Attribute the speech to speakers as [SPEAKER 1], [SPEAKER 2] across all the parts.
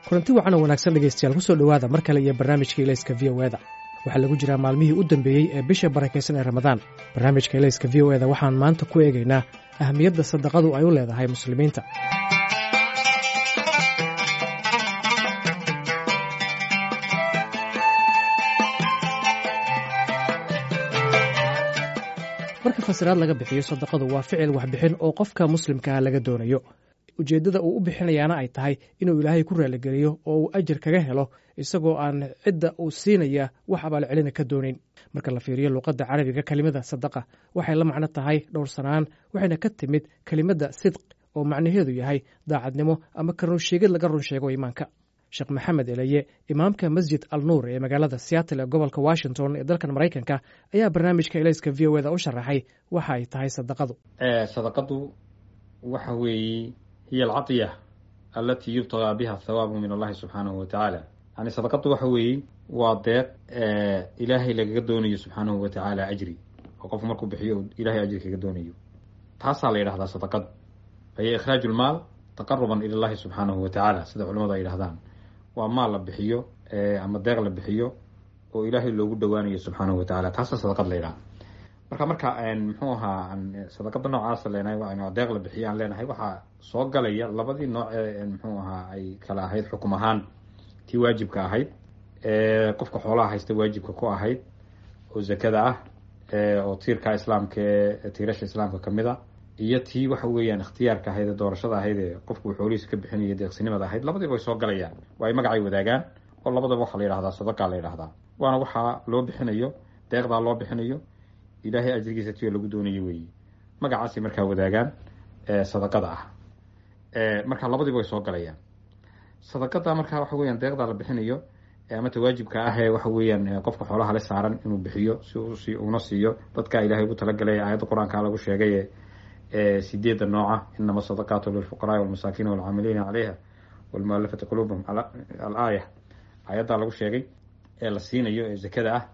[SPEAKER 1] kulanti wacan oo wanaagsan dhegaystayaal ku soo dhowaada mar kale iyo barnaamijka ilayska v o eda waxaa lagu jiraa maalmihii u dambeeyey ee bisha barakaysan ee ramadaan barnaamijka ilayska v o eda waxaan maanta ku eegaynaa ahamiyadda sadaqadu ay u leedahay muslimiinta marka fasiraad laga bixiyo sadaqadu waa ficil waxbixin oo qofka muslimkaa laga doonayo ujeeddada uu u bixinayaana ay tahay inuu ilaahay ku raaligeliyo oo uu ajir kaga helo isagoo aan cidda uu siinaya wax abaalcelina ka doonayn marka la fiiriyo luuqadda carabiga kelimada sadaqa waxay la macno tahay dhowrsanaan waxayna ka timid kelimadda sidq oo macnaheedu yahay daacadnimo ama ka runsheegid laga run sheego iimaanka sheekh maxamed eleye imaamka masjid al nuur ee magaalada seattle ee gobolka washington ee dalkan maraykanka ayaa barnaamijka ilayska v o eda u sharaxay waxa ay tahay sadaqadu
[SPEAKER 2] sadaqadu waxa weeye hiy alcadiya alatii yubtagaa biha thawaabu min allahi subxaanahu watacaala yani sadaqadu waxa weeye waa deeq ilaahay lagaga doonayo subxaanahu watacaala ajri oo qofku markuu bixiyo ilahay ajri kaga doonayo taasaa la yidhahdaa sadaqad fahiya ikhraaju lmaal taqaruban ila llahi subxaanahu watacaala sida culamadu ay yidhahdaan waa maal la bixiyo ama deeq la bixiyo oo ilaahay loogu dhowaanayo subxaanahu watacaala taasaa sadaqad la yidhaha marka marka muxuu ahaa sadaqada noocaasa leenahay deeq la bixiyo aan leenahay waxaa soo galaya labadii nooc ee muxuu ahaa ay kala ahayd xukum ahaan tii waajibka ahayd qofka xoolaha haysta waajibka ku ahayd oo zakada ah oo tiirka islaamka ee tiirasha islaamka kamid a iyo tii waxa weeyaan ikhtiyaarka ahayd ee doorashada ahayd ee qofku xoolihiisa ka bixinaya deeqsinimada ahayd labadiiba way soo galayaan waa ay magacay wadaagaan oo labadaba waxaa la yidhahdaa sadaqaa la yidhahdaa waana waxaa loo bixinayo deeqdaa loo bixinayo ilaahay ajrigiisa tiyo lagu doonayo weeye magacaasay markaa wadaagaan sadaqada ah marka labadiiba way soo galayaan sadaqada markaa waxa weeyaan deeqdaa la bixinayo ama tawaajibka ah ee waxa weeyaan qofka xoolaha le saaran inuu bixiyo si uuna siiyo dadka ilaahay ugu talagalay aayadda qur-aanka lagu sheegay ee sideedda nooca inama sadaqaatu lilfuqaraai walmasaakiin walcaamiliina caleyha walmualafati quluubahum alaaya aayaddaa lagu sheegay ee la siinayo ee zakada ah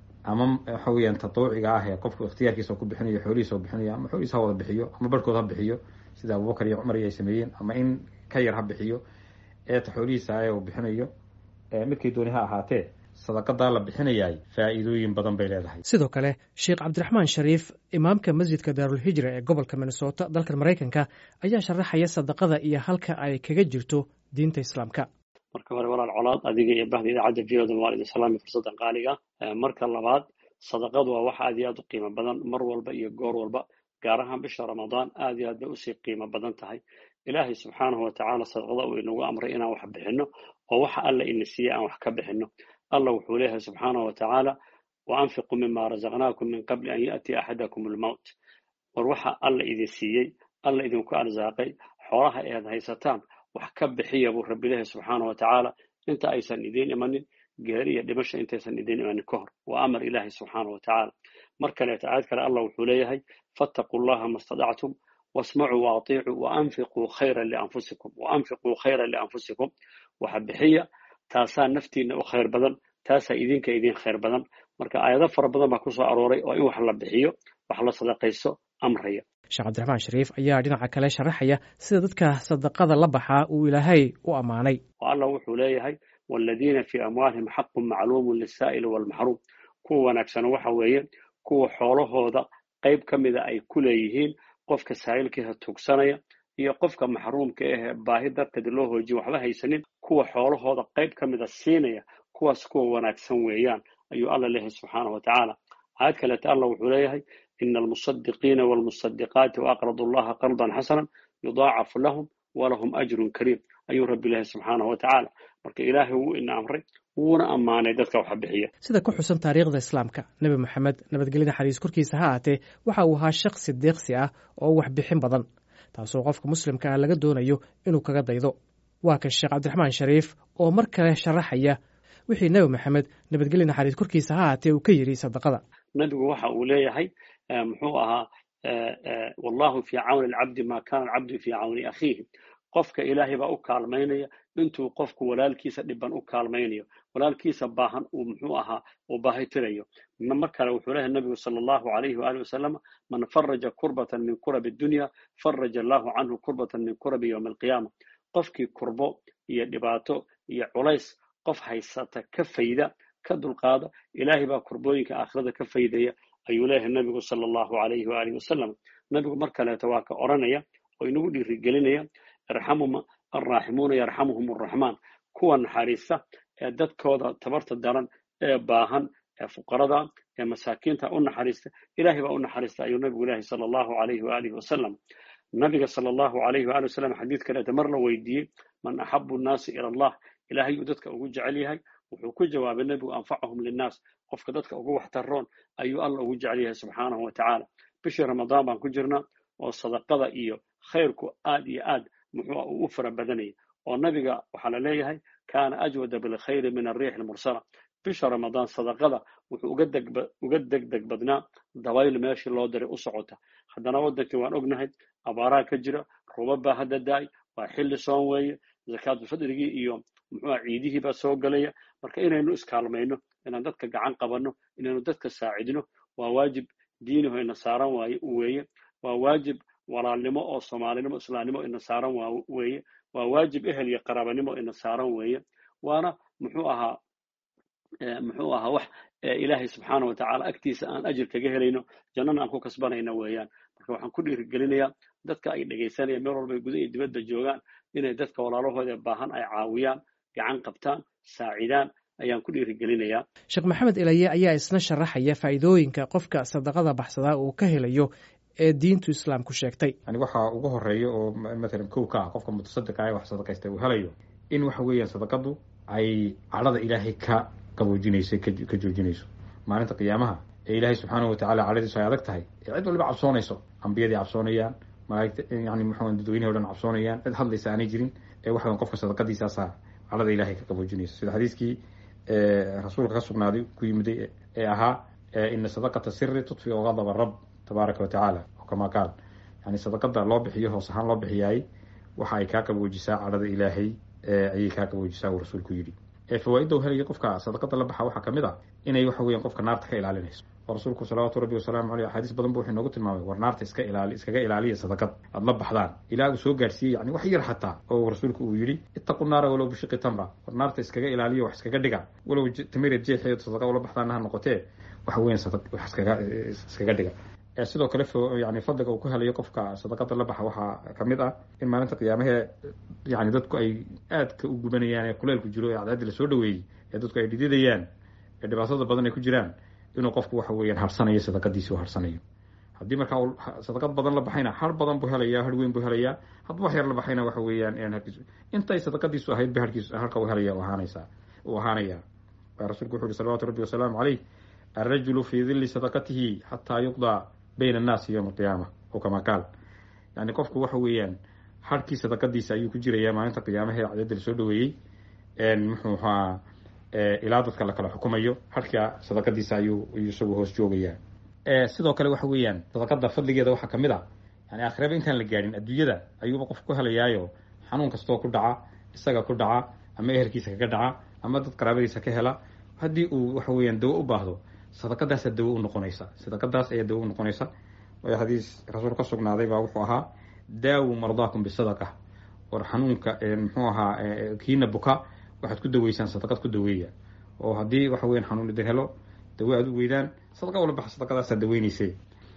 [SPEAKER 2] ama waxa weeyaan tatawuciga ah ee qofku ikhtiyaarkiisa ku bixinayo xoolihiisa u bixinayo ama xoolihiisa ha wada bixiyo ama barhkood ha bixiyo sida abubakar iyo cumar iyo ay sameeyeen ama in ka yar ha bixiyo eeta xoolihiisa ee uu bixinayo midkay dooni ha ahaatee sadaqadaa la bixinayaay faa'iidooyin badan bay leedahay
[SPEAKER 1] sidoo kale sheekh cabdiraxmaan shariif imaamka masjidka daarulhijra ee gobolka minnesota dalkan maraykanka ayaa sharaxaya sadaqada iyo halka ay kaga jirto diinta islaamka
[SPEAKER 3] marka hore walaal colaad adiga iyo bahda idaacadda v oda waalid islaami fursaddan qaaliga marka labaad sadaqadu waa wax aad iyo aad u qiimo badan mar walba iyo goor walba gaar ahaan bisha ramadaan aad iyo aad bay usii qiimo badan tahay ilaahay subxaanahu watacaala sadaqada uu inagu amray inaan wax bixinno oo waxa alla ina siiyey aan wax ka bixinno allah wuxuu leeyahay subxaanahu watacaala wa anfiquu mima razaqnaakum min qabli an ya'tiya axadakum almowt war waxa alla idin siiyey alla idinku arsaaqay xoolaha ead haysataan wax ka bixiya buu rabbi leeyahay subxaanahu watacaala inta aysan idiin imanin geeri iyo dhimasha intaysan idiin imanin ka hor waa amar ilaahay subxaanahu watacaala mar kaleeto aayad kale allah wuxuu leeyahay fattaquu llaha ma stadactum wasmacuu waaطiicuu waanfiquu khayra lianfusikum waanfiquu khayra lianfusikum waxa bixiya taasaa naftiina u khayr badan taasaa idinka idin khayr badan marka aayado fara badan baa kusoo arooray oo in wax la bixiyo wax la sadaqaysto amraya
[SPEAKER 1] sheekh cabdiraxmaan shariif ayaa dhinaca kale sharaxaya sida dadka sadaqada la baxaa uu ilaahay u ammaanay
[SPEAKER 3] oo allah wuxuu leeyahay waaladiina fii amwaalihim xaqun macluumun lisaa'ili waalmaxruum kuwa wanaagsano waxa weeye kuwa xoolahooda qayb ka mida ay ku leeyihiin qofka saa'ilkiisa tugsanaya iyo qofka maxruumka ahee baahi darteed loo hoojiyo waxba haysanin kuwa xoolahooda qayb ka mida siinaya kuwaas kuwa wanaagsan weeyaan ayuu alla leeyahay subxaanahu watacaala aayad kaleeta allah wuxuu leeyahay ina almusadiqiina waalmusadiqaati waaqradu allaha qardan xasanan yudaacafu lahum walahum ajrun kariim ayuu rabbi leeyahay subxaanahu watacaala marka ilaahay wuu ina amray wuuna ammaanay dadka waxa bixiya
[SPEAKER 1] sida ku xusan taariikhda islaamka nebi moxamed nabadgelyada xariis korkiisa ha aatee waxa uu ahaa shakhsi deeqsi ah oo wax bixin badan taasoo qofka muslimka ah laga doonayo inuu kaga daydo waa kan sheekh cabdiraxmaan shariif oo mar kale sharaxaya wixii nebi maxamed nabadgelya naxariis korkiisa ha aatee uu ka yidhi sadaqada
[SPEAKER 3] nebigu waxa uu leeyahay muxuu ahaa wallahu fii cawni alcabdi ma kana alcabdu fii cawni akhiihi qofka ilaahay baa u kaalmaynaya intuu qofku walaalkiisa dhiban u kaalmaynayo walaalkiisa baahan uu muxuu ahaa uu baahitirayo mar kale wuxuu leeyahay nabigu sala allahu alayhi waalihi wasalam man faraja kurbatan min kurabi dunya faraja allahu canhu kurbatan min kurabi yowmi alqiyaama qofkii kurbo iyo dhibaato iyo culays qof haysata ka fayda ka dulqaada ilaahay baa kurbooyinka aakhirada ka faydaya ayuu leeyahay nabigu sala allahu alayhi waalihi wasalam nabigu mar kaleeto waa ka odhanaya oo inagu dhiirigelinaya irxamu arraaximuuna yarxamuhum arraxmaan kuwa naxariista ee dadkooda tabarta daran ee baahan ee fuqarada ee masaakiinta u naxariista ilaahay baa u naxariista ayuu nabigu leeyahay sala allahu alayhi waalihi wasalam nabiga sala allahu alayhi waali wasalam xadiid kaleeta mar la weydiiyey man axabu nnaasi ila allah ilaahay uu dadka ugu jecel yahay wuxuu ku jawaabay nebigu anfacahum linnaas qofka dadka ugu waxtaroon ayuu alla ugu jecel yahay subxaanahu wa tacaala bishii ramadaan baan ku jirnaa oo sadaqada iyo khayrku aad iyo aad muxuu uu u fara badanayay oo nabiga waxaa la leeyahay kaana ajwada bilkhayri min arriix almursala bisha ramadaan sadaqada wuxuu uga degdeg badnaa dabayl meeshii loo diray u socota haddana waddankii waan ognahay abaaraha ka jira roobab baa hadda da-ay waa xilli soon weeye zakaatulfadrigii iyo muxuuha ciidihii baa soo gelaya marka inaynu iskaalmayno inaan dadka gacan qabanno inaynu dadka saacidno waa waajib diiniho ina saaran waaye weeye waa waajib walaalnimo oo soomaalinimo islaamnimo ina saaran weeye waa waajib ehel iyo qaraabanimo ina saaran weeye waana muxuu ahaa muxuu ahaa wax ilaahay subxaana wa tacaala agtiisa aan ajir kaga helayno jannana aan ku kasbanayno weeyaan marka waxaan ku dhiirigelinayaa dadka ay dhegaysanayaan meel walba ay guda iyo dibadda joogaan inay dadka walaalahooda baahan ay caawiyaan gacan qabtaan saacidaan ayaan ku dhiirigelinayaa
[SPEAKER 1] sheekh maxamed ilaye ayaa isna sharaxaya faa'iidooyinka qofka sadaqada baxsadaa uu ka helayo ee diintu islaamku sheegtay
[SPEAKER 2] yani waxaa ugu horeeya oo matalan kow ka ah qofka mutasadiqa ee wax sadaqaysta uu helayo in waxa weeyaan sadaqadu ay cadhada ilaahay ka qaboojinayso ka joojinayso maalinta qiyaamaha ee ilaahay subxaanahu watacala cadhadiisu ay adag tahay ee cid waliba cabsoonayso ambiyadii cabsoonayaan malaaigta yani muxuu dadweynahi o dhan cabsoonayaan cid hadlaysa aanay jirin ee waxa qofka sadaqadiisaasaa cadhada ilaahay ka qaboojinayso sida xadiiskii rasuulka ka sugnaaday ku yimiday ee ahaa ina sadaqata siri tudfiu gadaba rab tabaaraka wa tacaala oo kamaa qaal yani sadaqada loo bixiyo hoos ahaan loo bixiyaay waxa ay kaa qaboojisaa cadhada ilaahay ayay kaa qaboojisaa uu rasuulku yidhi fawaaidda u helaya qofka sadaqada la baxa waxaa kamid a inay waxa weyan qofka naarta ka ilaalinayso oo rasuulku salawaatu rabbi wasalaamu aleyh axaadiis badan bu wuxuu noogu tilmaamay war naarta iska ilaali iskaga ilaaliya sadaqad aada la baxdaan ilaa uu soo gaarsiiyey yani wax yar xataa oo rasuulku uu yidhi ittaqu naara walow bishiqi tamra war naarta iskaga ilaaliya wax iskaga dhiga walow tamireed jeexeed sadaqa ula baxdaana ha noqotee waxa weyan wax iskaga iskaga dhiga sidoo kale yani fadliga uu ku helayo qofka sadaqada la baxa waxaa kamid ah in maalinta qiyaamahee yani dadku ay aadka u gubanayaan ee kuleelku jiro ee cadceaddi lasoo dhaweeyey ee dadku ay dhididayaan ee dhibaatada badan ay ku jiraan inuu qofku waxa weeyaan harsanayo sadaqadiisi u harsanayo haddii markaa uu sadaqad badan la baxayna har badan buu helayaa har weyn buu helayaa hadduu wax yar la baxayna waxa weeyaan harkiisu intay sadaqadiisu ahayd ba harkiis harka u helaya u ahaanaysaa uu ahaanaya rasulku wuxu uhi salawatu rabbi wasalaamu caleyh alrajulu fii dilli sadaqatihi xataa yuqdaa bayna annaasi yowma alqiyaama oo kamaa qaal yani qofku waxa weeyaan harkii sadaqadiisa ayuu ku jirayaa maalinta qiyaamaha ee cadadda lasoo dhaweeyey muxuu ahaa ilaa dadka la kala xukumayo harka sadaqadiisa ayuu ayuu isagu hoos joogayaa sidoo kale waxa weeyaan sadaqada fadligeeda waxaa kamid a yani aakhiraba intaan la gaadhin adduunyada ayuuba qofku ku helayaayo xanuun kastoo ku dhaca isaga ku dhaca ama ehelkiisa kaga dhaca ama dad qaraabadiisa ka hela haddii uu waxa weeyaan dawo u baahdo sadaqadaasaa dawo u noqonaysa sadaqadaas ayaa dawo u noqonaysa waayo xadiis rasuul ka sugnaaday baa wuxuu ahaa daawu mardaakum bisadaqa war xanuunka muxuu ahaa kiina buka waxaad ku daweysaan sadaqad ku daweeya oo haddii waxa weyan xanuun idin helo dawo aad u weydaan sadaqa ula baxa sadaqadaasaa daweynayse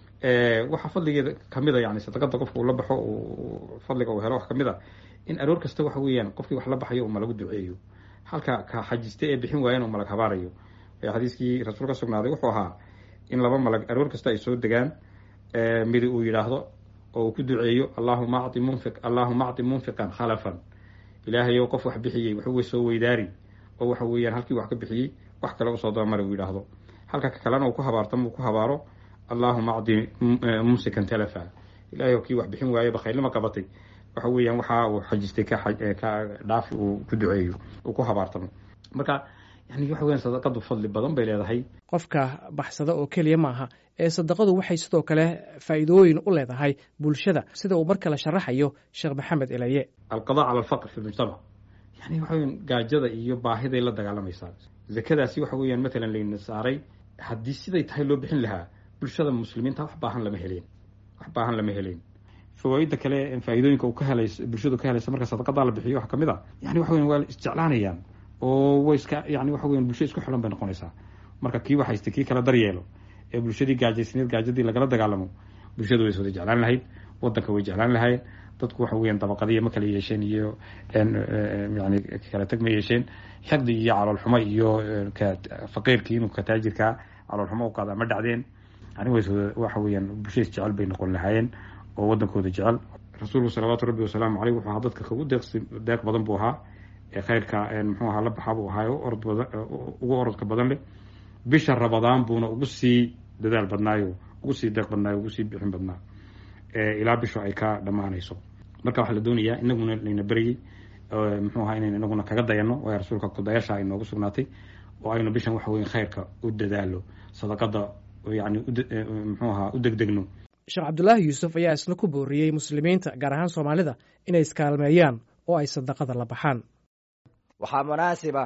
[SPEAKER 2] waxaa fadligeeda kamid a yani sadaqada qofka uu la baxo fadliga uu helo wax kamid a in aroor kasta waxa weeyaan qofkii wax la baxayo uma lagu duceeyo halka ka xajiste ee bixin waayana u malag habaarayo xadiiskii rasuul ka sugnaaday wuxuu ahaa in laba malag aroor kasta ay soo degaan midi uu yidhaahdo oo uu ku duceeyo allahuma acti munfiq allahuma acti munfiqan khalafan ilaahayow qof wax bixiyey waxuwa soo weydaari oo waxa weeyaan halkii wax ka bixiyey wax kale usoo dabamari uu yidhaahdo halka ka kalena uu ku habaartamo uu ku habaaro allahuma acti mumsikan talafa ilahay kii wax bixin waaye bakhaylnima qabatay waxa weeyaan waxa uu xajistay ka dhaafi uu ku duceeyo uu ku habaartamo marka yani waxa weyan sadaqadu fadli badan bay leedahay
[SPEAKER 1] qofka baxsada oo keliya maaha ee sadaqadu waxay sidoo kale faa'iidooyin u leedahay bulshada sida uu mar kale sharaxayo sheekh maxamed elaye
[SPEAKER 2] alqada cala alfaqr fi lmujtamac yani waxa weyan gaajada iyo baahiday la dagaalamaysaa zakadaasi waxa weeyaan matalan layna saaray haddii siday tahay loo bixin lahaa bulshada muslimiinta wax baahan lama heleen wax baahan lama heleen fawaaidda kale faa'iidooyinka uu ka helays bulshadu ka helaysa marka sadaqadaa la bixiyo waxa kamid a yani waxa weyan waa isjeclaanayaan oo way iska yani waxa weyan bulsho isku xilan bay noqonaysaa marka kii waxaysta kii kala daryeelo ee bulshadii gaajaysneed gaajadii lagala dagaalamo bulshadu way is wada jeclaan lahayd wadanka way jeclaan lahaayeen dadku waxa weeyaan dabaqadiya ma kala yeesheen iyo yani kala tag ma yeesheen xaqdi iyo caloolxumo iyo faqiirkii inuu ka taajirkaa caloolxumo u qaada ma dhacdeen yani waxa weeyaan bulshadiis jecel bay noqon lahaayeen oo wadankooda jecel rasuulku salawaatu rabbi wasalaamu caleyh wuxuu ahaa dadka kagu deeqsi deeq badan buu ahaa ee khayrka muxuu ahaa la baxaa buu ahaa orod badan ugu orodka badan leh bisha rabadaan buuna ugu sii dadaal badnaayo ugu sii deeq badnaayo ugu sii bixin badnaa ilaa bishu ay ka dhammaanayso marka waxaa la doonayaa inaguna layna beryey muxuu ahaa inaynu inaguna kaga dayano waayo rasuulka kudayasha ay noogu sugnaatay oo aynu bishan waxa weya khayrka u dadaalo sadaqada yani muxuu ahaa u degdegno
[SPEAKER 1] sheekh cabdulaahi yuusuf ayaa isna ku booriyey muslimiinta gaar ahaan soomaalida inay iskaalmeeyaan oo ay sadaqada la baxaan
[SPEAKER 4] waxaa munaasiba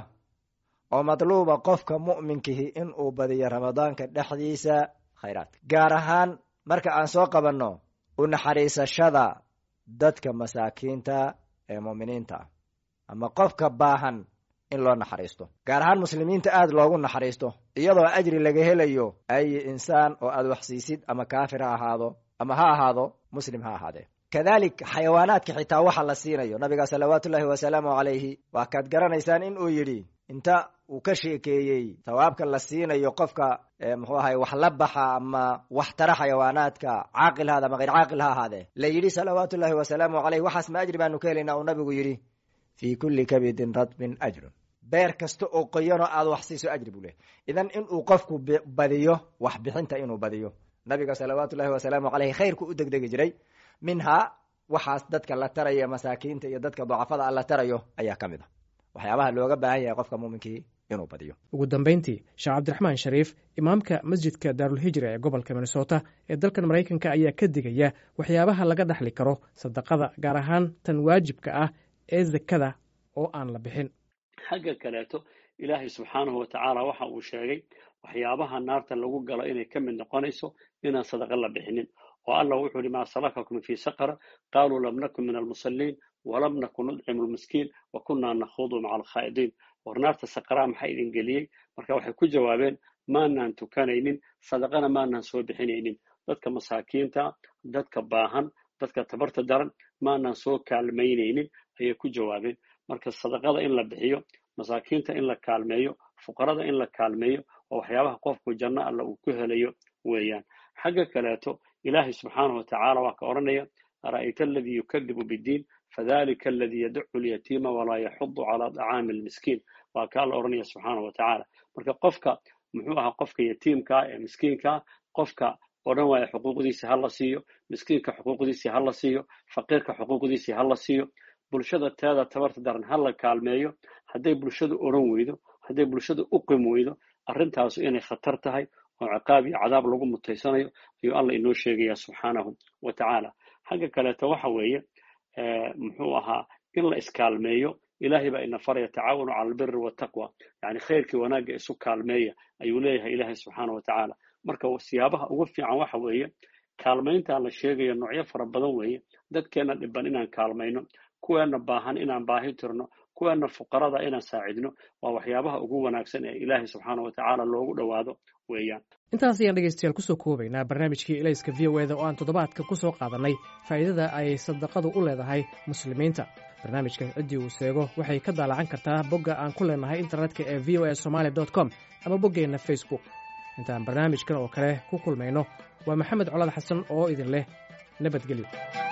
[SPEAKER 4] oo madluuba qofka mu'minkihi in uu badiyo ramadaanka dhexdiisa khayraadka gaar ahaan marka aan soo qabanno u naxariisashada dadka masaakiinta ee mu'miniinta ah ama qofka baahan in loo naxariisto gaar ahaan muslimiinta aada loogu naxariisto iyadoo ajri laga helayo ay insaan oo aad waxsiisid ama kaafir ha ahaado ama ha ahaado muslim ha ahaadee kadalik xayawaanaadka xitaa waxa la siinayo nabiga salawaatu ullaahi wasalaamu calayhi waa kaad garanaysaan in uu yidhi inta uu ka sheekeeyey tawaabka la siinayo qofka muxuu ahay wax la baxa ama wax tara xayawaanaadka caaqil haada ama hayr caaqil ha ahaadee la yidhi salawaatu ullaahi wasalaamu caleyh waxaas ma ajri baanu ka helaynaa uu nabigu yidhi fii kulli kabidin radbin ajrun beer kasta oo qoyanoo aada wax siiso ajri buu leh idan inuu qofku badiyo wax bixinta inuu badiyo nabiga salawaatu ullahi wasalaamu caleyhi khayrku u degdegi jiray minhaa waxaas dadka la tarayo masaakiinta iyo dadka dacafada a la tarayo ayaa ka mid a waxyaabaha looga baahan yahay qofka muuminkii inuu badiyo
[SPEAKER 1] ugu dambayntii sheekh cabdiraxmaan shariif imaamka masjidka daarulhijra ee gobolka minnesota ee dalkan maraykanka ayaa ka digaya waxyaabaha laga dhexli karo sadaqada gaar ahaan tan waajibka ah ee zakada oo aan la bixin
[SPEAKER 3] xagga kaleeto ilaahay subxaanahu watacaala waxa uu sheegay waxyaabaha naarta lagu galo inay ka mid noqonayso inaan sadaqa la bixinin oo allah wuxuu yihi maa salakakum fii saqara qaaluu lam nakun min almusalliin walam nakun nudcimu lmiskiin wa kunnaa nakhuudu maca alkhaa'idiin war naarta saqaraa maxaa idin geliyey marka waxay ku jawaabeen maanaan tukanaynin sadaqana maanaan soo bixinaynin dadka masaakiinta dadka baahan dadka tabarta daran maanaan soo kaalmaynaynin ayay ku jawaabeen marka sadaqada in la bixiyo masaakiinta in la kaalmeeyo fuqarada in la kaalmeeyo oo waxyaabaha qofku janno alla uu ku helayo weeyaan xagga kaleeto ilaahay subxaanahu watacaala waa ka odhanaya ara'ayta aladii yukadibu biddiin fadalika aladii yadacu lyatiima walaa yaxudu calaa dacaami almiskiin waa kaa la odhanaya subxaanahu watacaala marka qofka muxuu ahaa qofka yatiimkaa ee miskiinkaa qofka odhan waaya xuquuqdiisi ha la siiyo miskiinka xuquuqdiisii ha la siiyo faqiirka xuquuqdiisii ha la siiyo bulshada teeda tabarta daran ha la kaalmeeyo hadday bulshadu odhan weydo hadday bulshadu u qim weydo arrintaasu inay khatar tahay oo ciqaab iyo cadaab lagu mutaysanayo ayuu allah inoo sheegaya subxaanahu wa tacaala xagga kaleeto waxa weeye muxuu ahaa in la iskaalmeeyo ilaahay baa ina faraya tacaawanu cala albiri wataqwa yani khayrkii wanaagga isu kaalmeeya ayuu leeyahay ilaahay subxaanahu wa tacaala marka siyaabaha ugu fiican waxa weeye kaalmayntaan la sheegayo noocyo fara badan weeye dadkeenna dhiban inaan kaalmayno kuweenna baahan inaan baahi tirno kuweenna fuqarada inaan saacidno waa waxyaabaha ugu wanaagsan ee ilaahay subxaana wa tacaala loogu dhowaado weeyaan
[SPEAKER 1] intaas ayaan dhegeystayaal kusoo koobaynaa barnaamijkii ilayska v o eda oo aan toddobaadka ku soo qaadannay faa'iidada ay sadaqadu u leedahay muslimiinta barnaamijkan ciddii uu seego waxay ka daalacan kartaa bogga aan ku leenahay internetka ee v o a somaali dot com ama boggeenna facebook intaan barnaamijkan oo kale ku kulmayno waa maxamed colad xasan oo idin leh nabadgelyo